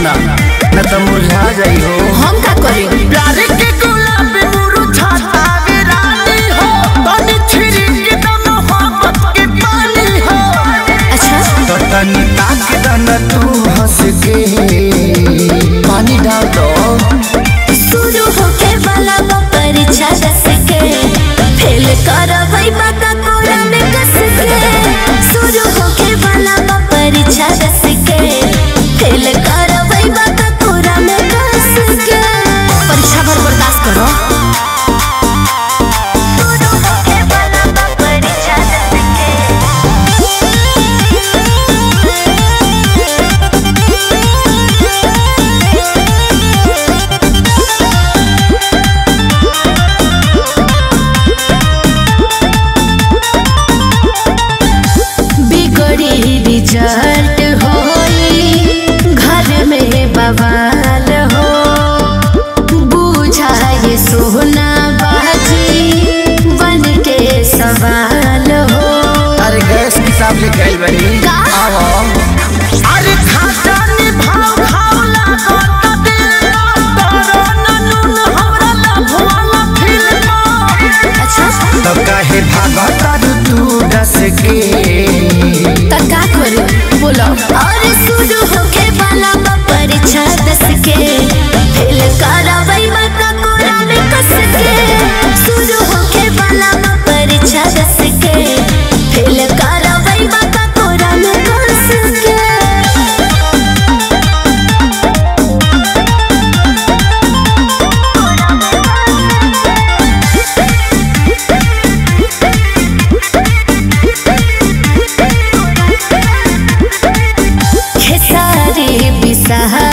ना न तो मुरझा जाई हो हम का करी प्यार के गुलाब मुरझाता वे रानी हो तनी छिड़क दम मोहब्बत के पानी हो अच्छा तो तनी ताक दन तू हंस के पानी डाल दो शुरू होके वाला बा परीक्षा दस के फेल करबै बाका कोरा में कस के शुरू होके वाला बा परीक्षा दस के फेल करबै बाका कोरा में कस के परीक्षा भर बर्दाश्त करो शुरू होके वाला बा परीक्षा दस के बिगड़ी रिजल्ट होई घर में बवाल हो बुझाए सोना बाजी बन के सवाल हो अरे गैस किताब ले गई बनी का? आओ अरे खाता ने भाव खाव लागो त दिल तोरो ननुन हमरा लभवाला फिल्म अच्छा तो काहे भागत तू डस के त का करू बोलो और शुरू होके वाला बा परीक्षा दस के फेल करबै बका कोरा में कस के शुरू होके वाला बा परीक्षा दस के फेल करबै बका कोरा में कस के खेसारी बिसहा